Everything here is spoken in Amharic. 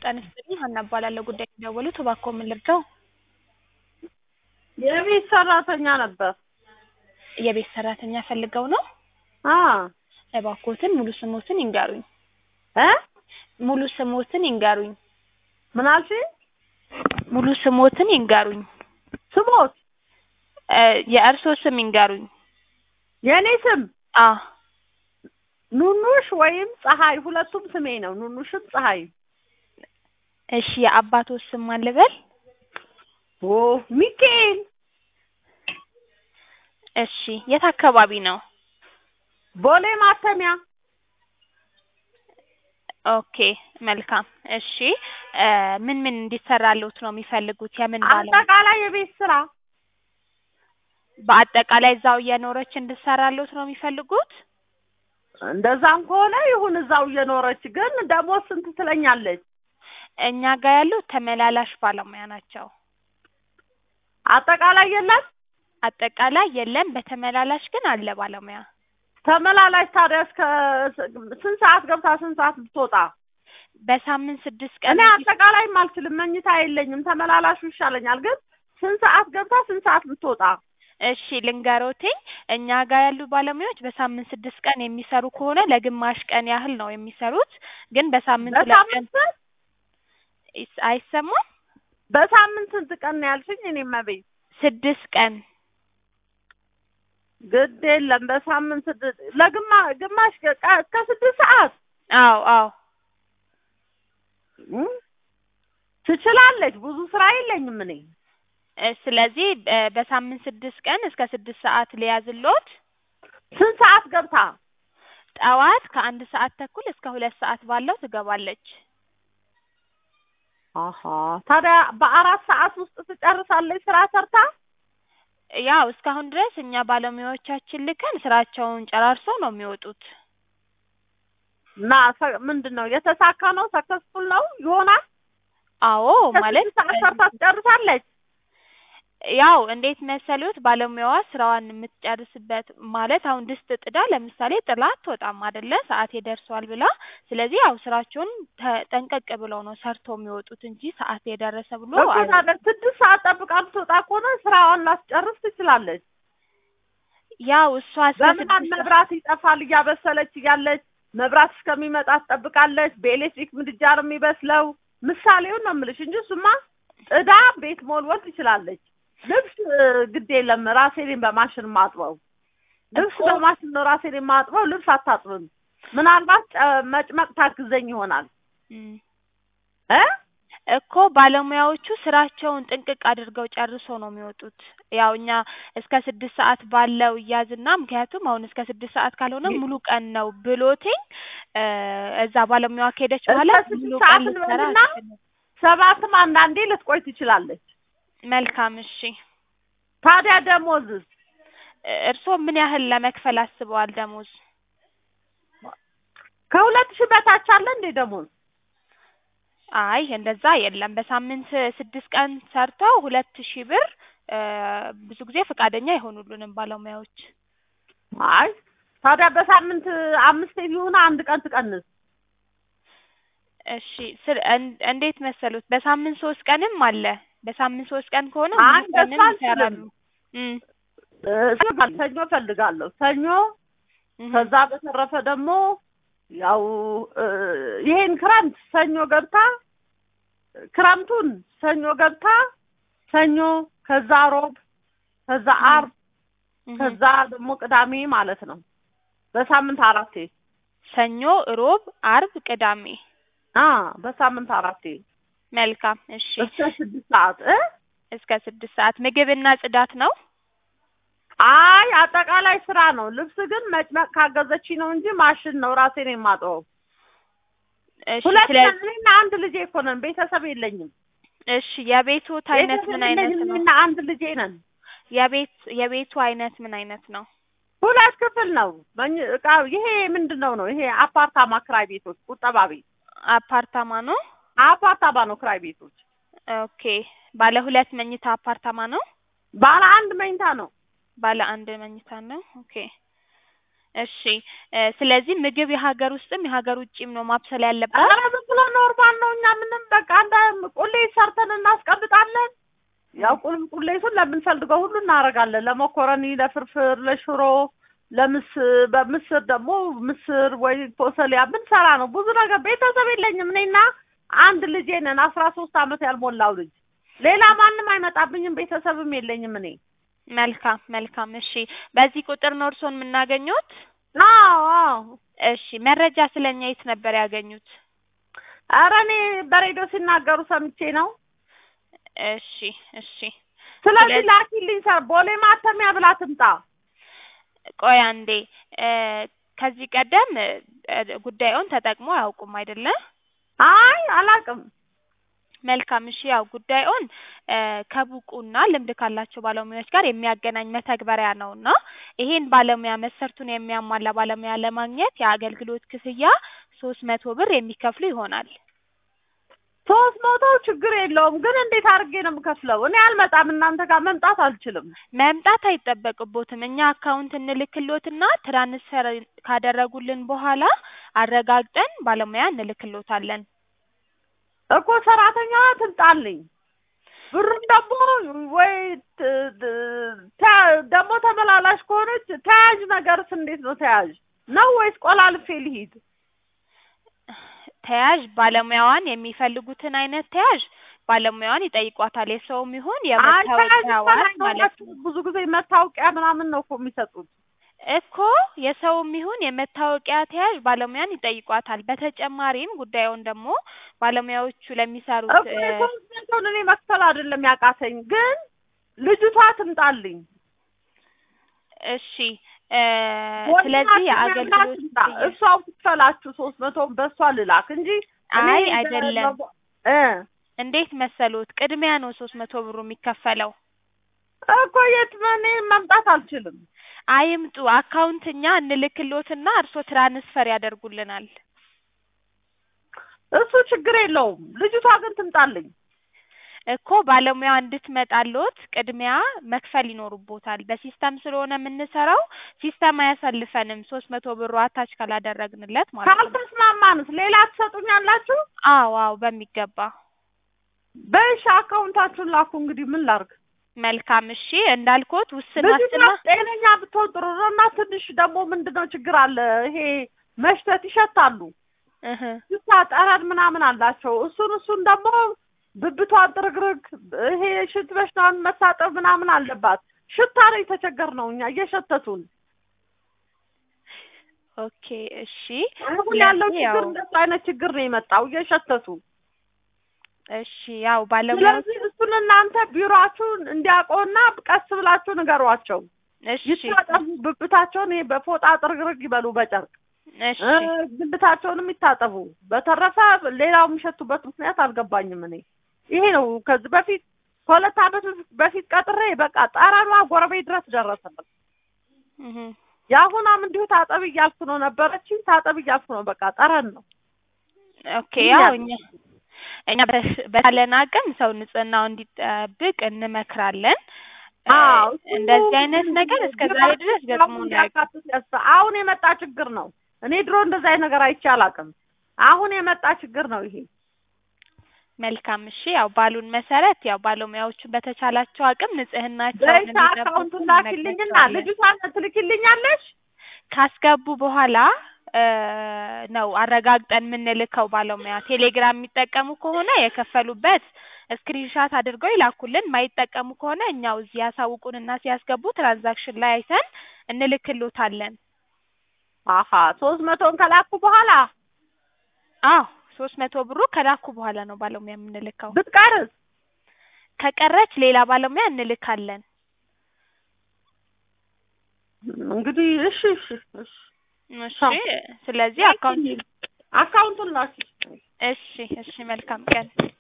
ጤና ይስጥልኝ ሀና እባላለሁ ጉዳይ የደወሉት እባክዎ ምን ልርዳው? የቤት ሰራተኛ ነበር። የቤት ሰራተኛ ፈልገው ነው? አ እባክዎትን ሙሉ ስሞትን ይንገሩኝ። እ ሙሉ ስሞትን ይንገሩኝ። ምን አልሽኝ? ሙሉ ስሞትን ይንገሩኝ። ስሞት እ የእርስዎ ስም ይንገሩኝ። የእኔ ስም አ ኑኑሽ ወይም ፀሐይ ሁለቱም ስሜ ነው። ኑኑሽም ፀሐይ። እሺ የአባትዎ ስም ማን ልበል? ኦ ሚካኤል እሺ የት አካባቢ ነው? ቦሌ ማተሚያ ኦኬ መልካም እሺ እ ምን ምን እንዲሰራልዎት ነው የሚፈልጉት? የምን ባለሙያ? አጠቃላይ የቤት ስራ በአጠቃላይ እዛው እየኖረች እንድትሰራልዎት ነው የሚፈልጉት? እንደዛም ከሆነ ይሁን እዛው እየኖረች ግን ደሞዝ ስንት ትለኛለች? እኛ ጋር ያሉት ተመላላሽ ባለሙያ ናቸው። አጠቃላይ የለም። አጠቃላይ የለም በተመላላሽ ግን አለ ባለሙያ። ተመላላሽ ታዲያ እስከ ስንት ሰዓት ገብታ ስንት ሰዓት ብትወጣ? በሳምንት ስድስት ቀን እኔ አጠቃላይም አልችልም፣ መኝታ የለኝም። ተመላላሹ ይሻለኛል። ግን ስንት ሰዓት ገብታ ስንት ሰዓት ብትወጣ? እሺ ልንገሮትኝ እኛ ጋር ያሉ ባለሙያዎች በሳምንት ስድስት ቀን የሚሰሩ ከሆነ ለግማሽ ቀን ያህል ነው የሚሰሩት። ግን በሳምንት ሁለት ቀን በሳምንት ስንት? ይስ- አይሰማም? በሳምንት ስንት ቀን ነው ያልሽኝ? እኔም ቤት ስድስት ቀን ግድ የለም በሳምንት ስድስት ለግማ ግማሽ ቀ- እስከ ስድስት ሰዓት አዎ አዎ እም? ትችላለች። ብዙ ስራ የለኝም እኔ እ ስለዚህ እ በሳምንት ስድስት ቀን እስከ ስድስት ሰዓት ሊያዝልዎት። ስንት ሰዓት ገብታ? ጠዋት ከአንድ ሰዓት ተኩል እስከ ሁለት ሰዓት ባለው ትገባለች። አሀ ታዲያ በአራት ሰዓት ውስጥ ትጨርሳለች ስራ ሰርታ? ያው እስካሁን ድረስ እኛ ባለሙያዎቻችን ልከን ስራቸውን ጨራርሰው ነው የሚወጡት። እና ሰ- ምንድን ነው የተሳካ ነው? ሰክሰስፉል ነው ይሆናል? አዎ ማለት ከስድስት ሰዓት ሰርታ ትጨርሳለች? ያው እንዴት መሰሉት ባለሙያዋ ስራዋን የምትጨርስበት ማለት አሁን ድስት ጥዳ ለምሳሌ ጥላ አትወጣም አይደለ ሰዓቴ ደርሷል ብላ ስለዚህ ያው ስራቸውን ተ- ጠንቀቅ ብለው ነው ሰርተው የሚወጡት እንጂ ሰዓት የደረሰ ብሎ እኮ አይ- ታዲያ ስድስት ሰዓት ጠብቃ ብትወጣ ከሆነ ስራዋን ላስጨርስ ትችላለች። ያው እሷ እስከ በምናምን ስድስት መብራት ይጠፋል እያበሰለች እያለች መብራት እስከሚመጣ ትጠብቃለች። በኤሌክትሪክ ምድጃ ነው የሚበስለው። ምሳሌውን ነው የምልሽ እንጂ እሱማ ጥዳ ቤት መወልወል ትችላለች። ልብስ እ፣ ግድ የለም ራሴ ነኝ በማሽን ማጥበው። ልብስ እኮ- በማሽን ነው ራሴ ነኝ ማጥበው። ልብስ አታጥብም። ምናልባት ጨ- መጭመቅ ታግዘኝ ይሆናል እም። እ እኮ ባለሙያዎቹ ስራቸውን ጥንቅቅ አድርገው ጨርሰው ነው የሚወጡት። ያው እኛ እስከ ስድስት ሰዓት ባለው እያዝና ምክንያቱም አሁን እስከ ስድስት ሰዓት ካልሆነ ይ- ሙሉ ቀን ነው ብሎትኝ እ እዛ ባለሙያዋ ከሄደች እስከ በኋላ ስድስት ሙሉ ሰዓት ቀን ልትሰራ እንበልና አትችልም። ሰባትም አንዳንዴ ልትቆይ ትችላለች። መልካም እሺ። ታዲያ ደሞዝስ እ እርስዎ ምን ያህል ለመክፈል አስበዋል ደሞዝ? ከሁለት ሺህ በታች አለ እንዴ ደሞዝ? አይ እንደዛ የለም። በሳምንት ስድስት ቀን ሰርተው ሁለት ሺህ ብር እ ብዙ ጊዜ ፈቃደኛ አይሆኑልንም ባለሙያዎች። አይ ታዲያ በሳምንት አምስት ይሁን አንድ ቀን ትቀንስ። እሺ ስር እን- እንዴት መሰሉት? በሳምንት ሶስት ቀንም አለ። በሳምንት ሶስት ቀን ከሆነ አይ ሙሉ እንደሱ ቀንም አልችልም። ይሰራሉ። እም እ፣ ሰኞ እፈልጋለሁ። ሰኞ እህ ከዛ በተረፈ ደግሞ ያው እ፣ ይሄን ክረምት ሰኞ ገብታ ክረምቱን ሰኞ ገብታ ሰኞ ከዛ ሮብ ከዛ አርብ እህ ከዛ ደግሞ ቅዳሜ ማለት ነው። በሳምንት አራቴ ሰኞ፣ ሮብ፣ አርብ፣ ቅዳሜ። አ በሳምንት አራቴ መልካም እሺ። እስከ ስድስት ሰዓት እ እስከ ስድስት ሰዓት ምግብና ጽዳት ነው። አይ አጠቃላይ ስራ ነው። ልብስ ግን መጭመቅ ካገዘች ነው እንጂ ማሽን ነው ራሴ ነው የማጥበው። እሺ ሁለት ስለ ነን እኔና አንድ ልጄ እኮ ነን። ቤተሰብ የለኝም። እሺ የቤቱት አይነት ቤተሰብ ምን አይነት የለኝም። ነው? እኔና አንድ ልጄ ነን። የቤት የቤቱ አይነት ምን አይነት ነው? ሁለት ክፍል ነው። መኝ- እቃ ይሄ ምንድን ነው ነው? ይሄ አፓርታማ ክራይ ቤቶች፣ ቁጠባ ቤት አፓርታማ ነው። አፓርታማ ነው ክራይ ቤቶች። ኦኬ ባለ ሁለት መኝታ አፓርታማ ነው። ባለ አንድ መኝታ ነው። ባለ አንድ መኝታ ነው። ኦኬ እሺ ስለዚህ ምግብ የሀገር ውስጥም የሀገር ውጭም ነው ማብሰል ያለበት? ኧረ ዝም ብሎ ኖርማል ነው። እኛ ምንም በቃ ቁልቁሌቱን ለምንፈልገው ሁሉ እናደርጋለን። ለመኮረኒ፣ ለፍርፍር፣ ለሽሮ፣ ለምስር በምስር ደግሞ ምስር ወይ ፎሰሊያ ብንሰራ ነው። ብዙ ነገር ቤተሰብ የለኝም። እኔና አንድ ልጄ ነን፣ አስራ ሶስት አመት ያልሞላው ልጅ። ሌላ ማንም አይመጣብኝም። ቤተሰብም የለኝም እኔ። መልካም መልካም። እሺ በዚህ ቁጥር ነው እርስዎን የምናገኙት? አዎ አዎ። እሺ መረጃ ስለኛ የት ነበር ያገኙት? ኧረ እኔ በሬዲዮ ሲናገሩ ሰምቼ ነው። እሺ እሺ። ስለዚህ ስለዚህ- ላኪልኝ። ሰር ቦሌ ማተሚያ ብላ ትምጣ። ቆይ አንዴ እ ከዚህ ቀደም እ ጉዳዩን ተጠቅሞ አያውቁም አይደለ? አይ አላውቅም። መልካም እሺ። ያው ጉዳዩን እ ከብቁና ልምድ ካላቸው ባለሙያዎች ጋር የሚያገናኝ መተግበሪያ ነው እና ይሄን ባለሙያ መስፈርቱን የሚያሟላ ባለሙያ ለማግኘት የአገልግሎት ክፍያ ሶስት መቶ ብር የሚከፍሉ ይሆናል። ሶስት መቶ ችግር የለውም ግን እንዴት አድርጌ ነው የምከፍለው? እኔ አልመጣም። እናንተ ጋር መምጣት አልችልም። መምጣት አይጠበቅቦትም። እኛ አካውንት እንልክሎትና ትራንስፈር ካደረጉልን በኋላ አረጋግጠን ባለሙያ እንልክሎታለን። እኮ ሰራተኛዋ ትምጣልኝ። ብሩም ደግሞ ወይ ት- ት- ተ- ደግሞ ተመላላሽ ከሆነች ተያዥ ነገርስ እንዴት ነው ተያዥ ነው ወይስ ቆላልፌ ልሂድ? ተያዥ ባለሙያዋን የሚፈልጉትን አይነት ተያዥ ባለሙያዋን ይጠይቋታል። የሰውም ይሁን አይ ተያዥ የመታወቂያ ዋስ ማለት ተናገራችሁ። ነው ብዙ ጊዜ መታወቂያ ምናምን ነው እኮ የሚሰጡት። እኮ የሰውም ይሁን የመታወቂያ ተያዥ ባለሙያን ይጠይቋታል። በተጨማሪም ጉዳዩን ደግሞ ባለሙያዎቹ ለሚሰሩት እኮ እ የሶስት መቶውን እኔ መክፈል አይደለም ያቃተኝ፣ ግን ልጅቷ ትምጣልኝ። እሺ እ ስለዚህ የአገልግሎት ትምጣ። ክፍያ እሷው ትክፈላችሁ። ሶስት መቶውን በእሷ ልላክ እንጂ እኔ አይ በ- አይደለም። በ- እ እንዴት መሰሎት? ቅድሚያ ነው ሶስት መቶ ብሩ የሚከፈለው። እኮ የት እኔ መምጣት አልችልም። አይምጡ። አካውንት እኛ እንልክሎትና እርሶ ትራንስፈር ያደርጉልናል። እሱ ችግር የለውም። ልጅቷ ግን ትምጣልኝ። እኮ ባለሙያ እንድትመጣሎት ቅድሚያ መክፈል ይኖሩቦታል። በሲስተም ስለሆነ የምንሰራው ሲስተም አያሳልፈንም ሶስት መቶ ብሩ አታች ካላደረግንለት ማለት ነው። ካልተስማማንስ ሌላ ትሰጡኛላችሁ? አዎ አዎ በሚገባ በእሺ አካውንታችሁን ላኩ። እንግዲህ ምን ላርግ? መልካም እሺ። እንዳልኩት ውስን ልጅቷ ዋስትና ጤነኛ ብትሆን ጥሩ ነው። እና ትንሽ ደግሞ ምንድነው ችግር አለ? ይሄ መሽተት ይሸታሉ። እህ ሽታ ጠረን ምናምን አላቸው። እሱን እሱን ደግሞ ብብቷን ጥርግርግ ይሄ ሽንት በሽታዋን መታጠብ ምናምን አለባት። ሽታ ነው የተቸገርነው እኛ እየሸተቱን። ኦኬ እሺ። አሁን ያለው ስለዚህ ችግር ያው እንደሱ አይነት ችግር ነው የመጣው እየሸተቱ። እሺ ያው ባለሙያዎች ስለዚህ እሱን እናንተ ቢሮአችሁን እንዲያውቀውና ቀስ ብላችሁ ንገሯቸው። እሺ ይታጠቡ፣ ብብታቸውን ይሄ በፎጣ ጥርግርግ ይበሉ በጨርቅ እሺ እ ብልታቸውንም ይታጠቡ። በተረፈ ሌላው የሚሸቱበት ምክንያት አልገባኝም። እኔ ይሄ ነው ከዚህ በፊት ከሁለት ዓመት በፊት ቀጥሬ በቃ ጠረኗ ጎረቤት ድረስ ደረሰበት። እህ የአሁኗም እንዲሁ ታጠብ እያልኩ ነው ነበረች ታጠብ እያልኩ ነው። በቃ ጠረን ነው። ኦኬ ያው እኛ እኛ በ- በተቻለን አቅም ሰው ንጽህናው እንዲጠብቅ እንመክራለን። እ አዎ እንደዚህ አይነት ነገር እስከ ዛሬ ድረስ ገጥሞን አያውቅም። ያስ አሁን የመጣ ችግር ነው። እኔ ድሮ እንደዚህ አይነት ነገር አይቼ አላውቅም። አሁን የመጣ ችግር ነው ይሄ። መልካም እሺ። ያው ባሉን መሰረት ያው ባለሙያዎቹ በተቻላቸው አቅም ንጽህናቸውን በይታ እንዲጠብቁ አካውንቱን ላኪልኝና እንነግራቸዋለን። ልጅቷን ትልኪልኛለሽ? ካስገቡ በኋላ እ ነው አረጋግጠን የምንልከው ባለሙያ። ቴሌግራም የሚጠቀሙ ከሆነ የከፈሉበት ስክሪንሻት አድርገው ይላኩልን። ማይጠቀሙ ከሆነ እኛው እዚህ ያሳውቁንና ሲያስገቡ ትራንዛክሽን ላይ አይተን እንልክሎታለን። አሀ ሶስት መቶን ከላኩ በኋላ አዎ ሶስት መቶ ብሩ ከላኩ በኋላ ነው ባለሙያ የምንልከው። ብትቀርስ ከቀረች ሌላ ባለሙያ እንልካለን። እንግዲህ እሺ እሺ እሺ እሺ ስለዚህ አካውንት አካውንቱን ላኪ። እሺ እሺ መልካም ቀን